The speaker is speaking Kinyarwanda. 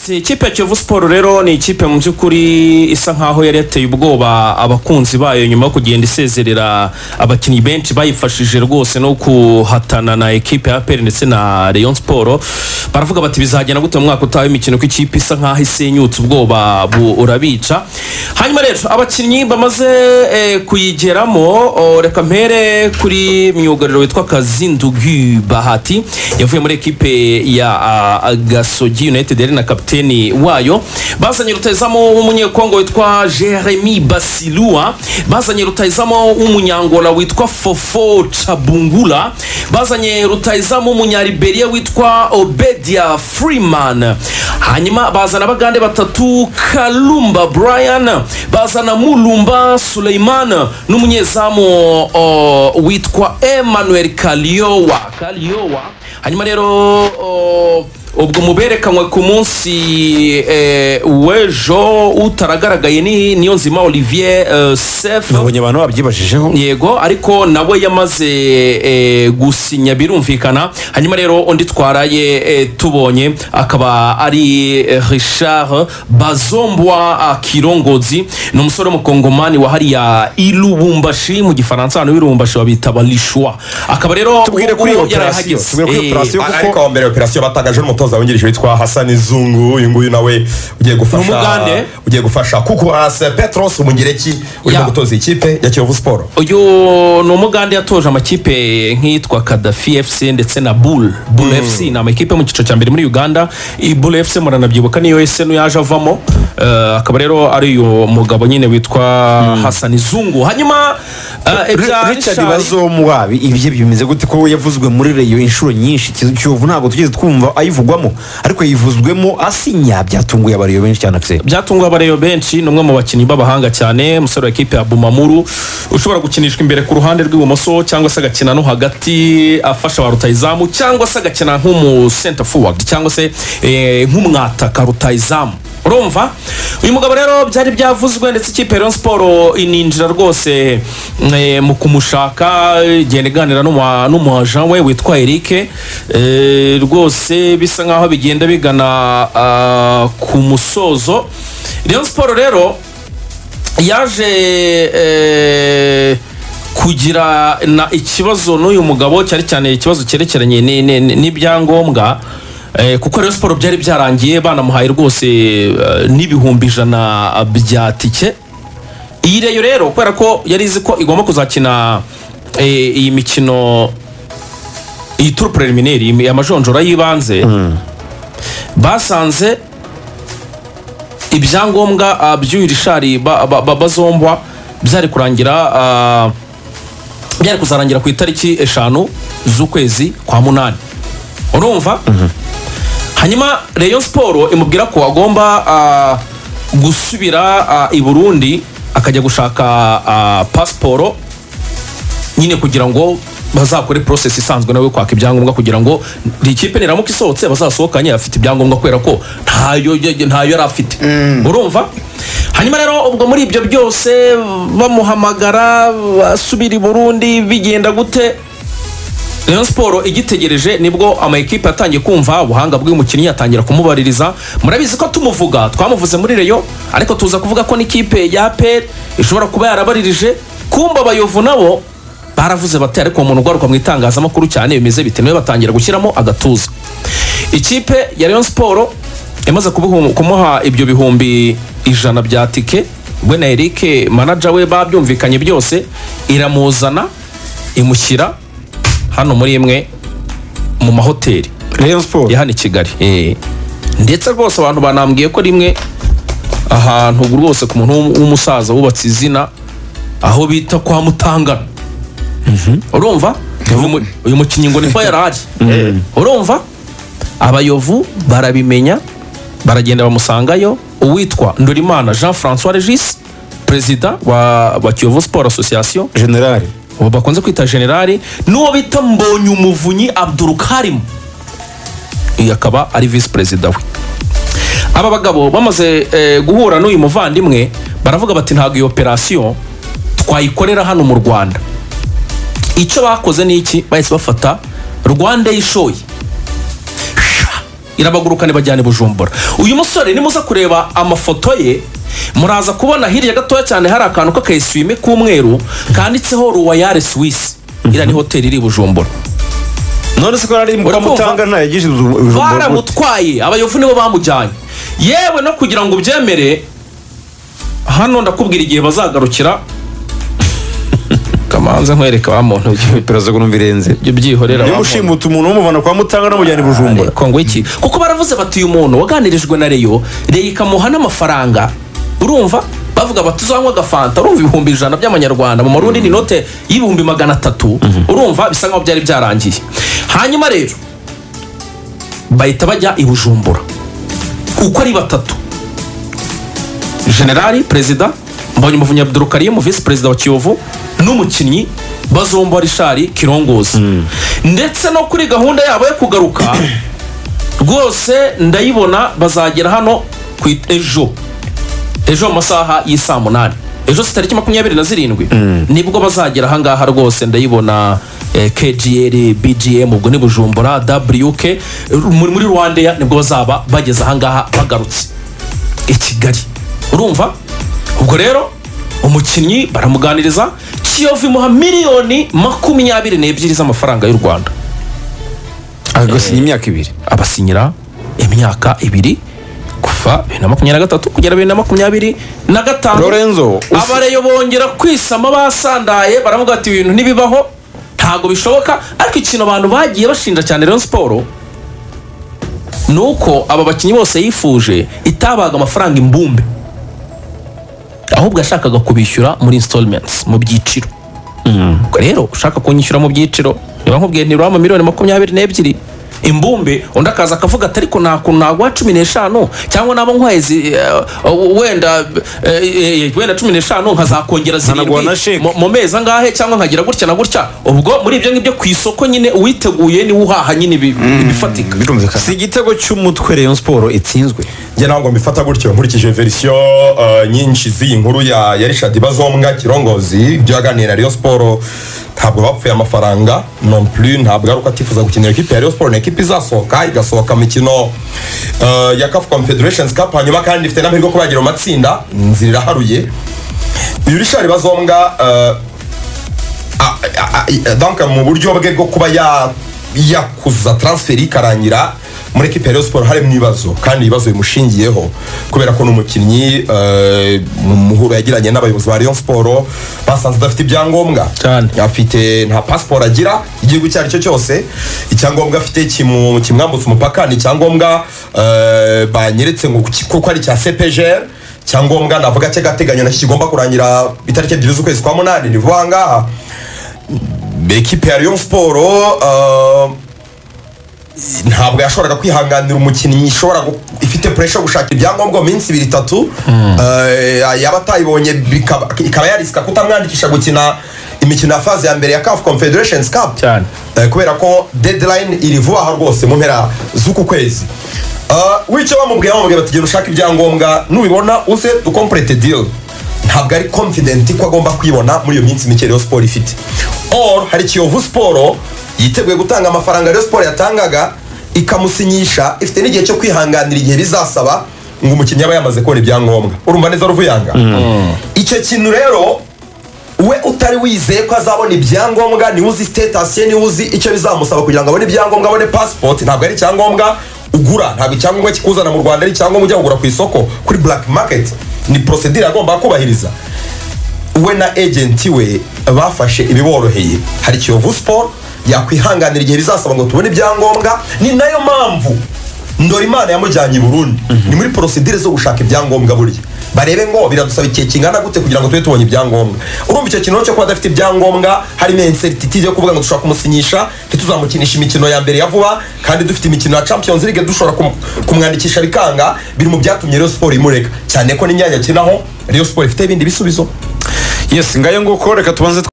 Iyi kipe Kiyovu Sport rero ni ikipe mu by'ukuri isa nkaho yari yateye ubwoba abakunzi bayo nyuma yo kugenda isezerera abakinnyi benshi bayifashije rwose no kuhatana na ekipe ya APR ndetse na Rayon Sport baravuga bati bizagenda gute mu mwaka utaha w'imikino ko ikipe isa nkaho isenyutse ubwoba burabica hanyuma rero abakinnyi bamaze eh, kuyigeramo oh, reka mpere kuri myugariro witwa Kazindugu Bahati yavuye muri ekipe ya ah, Gasogi United yari na kapiteni wayo bazanye rutayizamu w'umunyekongo witwa jeremy basilua bazanye rutayizamu w'umunyangola witwa fofo cabungula bazanye rutayizamu w'umunyariberiya witwa obedia freeman hanyuma bazana abagande batatu kalumba brian bazana mulumba suleiman n'umunyezamu o, witwa emmanuel kaliowa kaliowa hanyuma rero o, ubwo muberekanywe ku munsi eh, w'ejo utaragaragaye ni niyo nzima olivier eh, sef nabonye abantu babyibashijeho yego ariko nawe yamaze eh, gusinya birumvikana hanyuma rero undi twaraye eh, tubonye akaba ari eh, richard bazombwa ah, kirongozi ni umusore w'umukongomani wa hariya ilubumbashi mu gifaransa hano ilubumbashi babita barishwa akaba rero tubwire kuri ubu operasiyo yarahageze. tubwire kuri Eh, operasiyo A- kuko ariko mbere ya operasiyo batangaje n'umutoza wungirije witwa hasani zungu uyu nguyu nawe ugiye Ni umugande. gufasha ugiye gufasha kuko hasi petros umugireki Ya. urimo gutoza iyi kipe ya kiyovu siporo uyu ni umugande yatoje amakipe nk'iyitwa kadafi efuse ndetse na bul bul efuse ni amakipe yo mu cyiciro cya mbere muri uganda iyi bul efuse muranabyibuka niyo esenu yaje avamo Eh, akaba rero ari uyu mugabo nyine witwa hasani zungu hanyuma eh, ibya Ri- richard Richard- bazomwa bi- ibye bimeze gute ko yavuzwe muri reyo inshuro nyinshi Kizu- kiyovu ntabwo tugeze twumva ayivugwamo ariko yivuzwemo asinya byatunguye abariyo benshi cyane akiseri byatunguye abareyo benshi ni umwe mu bakinnyi b'abahanga cyane umusore wa ekipe ya bumamuru ushobora gukinishwa imbere ku ruhande rw'ibumoso cyangwa se agakina no hagati afasha ba rutayizamu cyangwa se agakina nk'umu center forward cyangwa se eh, nk'umwataka rutayizamu urumva uyu mugabo rero byari byavuzwe ndetse ikipe ya Rayon siporo ininjira rwose eh, mu kumushaka igenda iganira n'umu- n'umuajan we witwa erike Eh, rwose bisa nkaho bigenda bigana ah, ku musozo Rayon siporo rero yaje eh, kugira na ikibazo n'uyu mugabo cyane cyane ikibazo cyerekeranye ni- ni- ni- n'ibyangombwa eh, kuko rero siporo byari byarangiye banamuhaye rwose eh, n'ibihumbi ijana bya tike iyi reyo rero kubera ko yari izi ko igomba kuzakina eh, iyi mikino iyi turu preliminary iyi- amajonjora y'ibanze basanze ibyangombwa ah, by'uyu rishari ba- ba- ba- bazombwa byari kurangira ah, byari kuzarangira ku itariki eshanu z'ukwezi kwa munani urumva hanyuma reyo siporo imubwira ko agomba ah, gusubira ah, i burundi akajya gushaka ah, pasiporo nyine kugira ngo bazakore process isanzwe nawe kwaka ibyangombwa kugira ngo iri kipe niramuka isohotse bazasohokanye afite ibyangombwa kubera ko ntayo ntayo yari afite urumva hanyuma rero ubwo muri ibyo byose bamuhamagara asubira i burundi bigenda gute Rayon siporo igitegereje nibwo ama ekipe yatangiye kumva ubuhanga bw'umukinnyi atangira kumubaririza murabizi ko tumuvuga twamuvuze muri reyo ariko tuza kuvuga ko n'ikipe ya peri ishobora kuba yarabaririje kumba abayovu nabo baravuze bati ariko uwo muntu ugaruka mu itangazamakuru cyane bimeze bite niwe batangira gushyiramo agatuza ikipe ya Rayon siporo yamaze kubihu- kumuha ibyo bihumbi ijana bya tike we na erike manaja we babyumvikanye byose iramuzana imushyira hano muri imwe mu mahoteli reyo siporo ya hano i kigali Eh. ndetse rwose abantu banambwiye ko rimwe ahantu rwose ku muntu w'um- w'umusaza wubatse izina aho bita kwa mutangana urumva Uyu mu- uyu mukinnyi ngo niko yari ari urumva abayovu barabimenya baragenda bamusangayo uwitwa ndorimana jean francois regis perezida wa, wa kiyovu sport association generale uwo bakunze kwita generali n'uwo bita mbonye umuvunyi abdurukarimu uyu akaba ari visi perezida we aba bagabo bamaze eh, guhura n'uyu muvandimwe baravuga bati ntabwo iyo operasiyo twayikorera hano mu rwanda icyo bakoze ni iki bahise bafata rwanda yishoye irabagurukane bajyane bujumbura uyu musore nimuza kureba amafoto ye muraza kubona hirya gatoya cyane hari akantu k'akayiswime k'umweru kanditseho ruwayare suwisi iriya ni hoteli iri i bujumbura none se ko ari mukamutanga ntayagije ubujumba gute? baramutwaye abayovu nibo bamujyanye yewe no kugira ngo ubyemere hano ndakubwira igihe bazagarukira kamanza nkwereka wa muntu ujye- iperereza ngo birenze ujye ubyihorera niba wa muntu. ushimuta umuntu umuvana kwa mutanga namujyana i bujumbura Ariko ngo iki kuko baravuze bati uyu muntu waganirijwe na reyo reyo ikamuha n'amafaranga urumva bavuga bati uzanywa agafanta urumva ibihumbi ijana by'amanyarwanda mu marundi ni inote y'ibihumbi magana atatu urumva bisa nkaho byari byarangiye hanyuma rero bahita bajya i bujumbura uko ari batatu generali perezida mbonyumuvunya abdul karim visi perezida wa kiyovu n'umukinnyi bazomba rishari kirongozi ndetse no kuri gahunda yabo yo kugaruka rwose ndayibona bazagera hano ku it- ejo ejo mu masaha y'i saa munani ejo si tariki makumyabiri na zirindwi nibwo bazagera ahangaha rwose ndayibona eh, kgl bgm ubwo ni bujumbura wk eh, muri muri rwandeya nibwo bazaba bageze ahangaha bagarutse i kigali urumva ubwo rero umukinnyi baramuganiriza kiyovu imuha miliyoni makumyabiri n'ebyiri z'amafaranga y'u rwanda agasinya imyaka ibiri abasinyira imyaka ibiri kuva bibiri na makumyabiri na gatatu kugera bibiri na makumyabiri na gatanu Lorenzo, us- abareyo bongera kwisama basandaye baravuga ati ibintu ntibibaho ntabwo bishoboka ariko ikintu abantu bagiye bashinja cyane rero siporo ni uko aba bakinnyi bose yifuje itabaga amafaranga imbumbe ahubwo yashakaga kubishyura muri installments mu byiciro ubwo rero ushaka kunyishyura mu byiciro niba nkubwiye ntirura miliyoni makumyabiri n'ebyiri imbumbe undi akaza akavuga ati ariko nta kuntu naguha cumi n'eshanu cyangwa naba nkwaye zi- eh, wenda eh, eh, wenda cumi n'eshanu nkazakongera Nkanaguha na zirindwi sheke. mu- mu mezi angahe cyangwa nkagira gutya na gutya ubwo muri ibyo ngibyo ku isoko nyine uwiteguye niwe uhaha nyine ibi- ibifatika birumvikana si igitego cy'umutwe rayon siporo itsinzwe njye ntabwo mbifata gutyo nkurikije verisiyo eh, nyinshi z'iyi nkuru ya ya richard bazombwa kirongozi ibyo yaganiriye na riyo siporo ntabwo bapfuye amafaranga non plus ntabwo ari uko atifuza gukinira ekipi ya riyo siporo ni ekipi izasohoka igasohoka mu mikino eh, ya kafu confederations cup hanyuma kandi ifite n'amahirwe yo kuba yagera mu matsinda inzira iraharuye uyu richard bazombwa eh, a- a- a- donc mu buryo bwe bwo kuba ya- yakuza transferi ikarangira muri ekipi ya Rayon siporo harimo ibibazo kandi ibibazo bimushingiyeho kubera ko ni umukinnyi eh, mu muhuro yagiranye n'abayobozi ba Rayon siporo basanze adafite ibyangombwa Cyane. afite nta pasiporo agira igihugu icyo ari cyo cyose icyangombwa afite kimu- kimwambutsa umupaka ni icyangombwa eh, banyeretse ngo ki- kuko ari icya cpgr icyangombwa navuga cy'agateganyo nacyo kigomba kurangira itariki ebyiri z'ukwezi kwa munani ni vuba aha ngaha ekipe ya Rayon siporo eh, ntabwo yashoboraga kwihanganira umukinnyi ishobora gu- ifite puresha yo gushaka ibyangombwa mu minsi ibiri itatu Eh, yaba atayibonye bikaba- ikaba yarisika kutamwandikisha gukina imikino ya faze ya mbere ya CAF confederations cup Cyane. Eh, kubera ko deadline iri vuba aha rwose mu mpera z'uku kwezi Eh, wicyo bamubwiye bamubwiye bati genda ushake ibyangombwa nubibona uze dukomplete deal ntabwo ari confident ko agomba kwibona muri iyo minsi mike Rayon siporo ifite or hari kiyovu siporo yiteguye gutanga amafaranga Rayon siporo yatangaga ikamusinyisha ifite n'igihe cyo kwihanganira igihe bizasaba ngo umukinnyi aba yamaze kubona ibyangombwa urumva neza ruvuyanga icyo kintu rero we utari wizeye ko azabona ibyangombwa niwe uzi sitatasi ye niwe uzi icyo bizamusaba kugira ngo abone ibyangombwa abone pasipoti ntabwo ari icyangombwa ugura ntabwo icyangombwa kikuzana mu rwanda ari icyangombwa ujya kugura ku isoko kuri black market ni porosedire agomba kubahiriza we na agenti we bafashe ibiboroheye hari kiyovu siporo yakwihanganira igihe bizasaba ngo tubone ibyangombwa ni nayo mpamvu ndora imana yamujyanye i burundi ni muri porosidire zo gushaka ibyangombwa burya barebe ngo biradusaba igihe kingana gute kugira ngo tube tubonye ibyangombwa urumva icyo kintu cyo kuba adafite ibyangombwa harimo inserititide yo kuvuga ngo dushobora kumusinyisha ntituzamukinisha imikino ya mbere ya vuba kandi dufite imikino ya champions league dushobora kum- kumwandikisha bikanga biri mu byatumye Rayon siporo imureka cyane ko n'imyanya akinaho Rayon siporo ifite ibindi bisubizo yesi ngayo nguko reka tubanze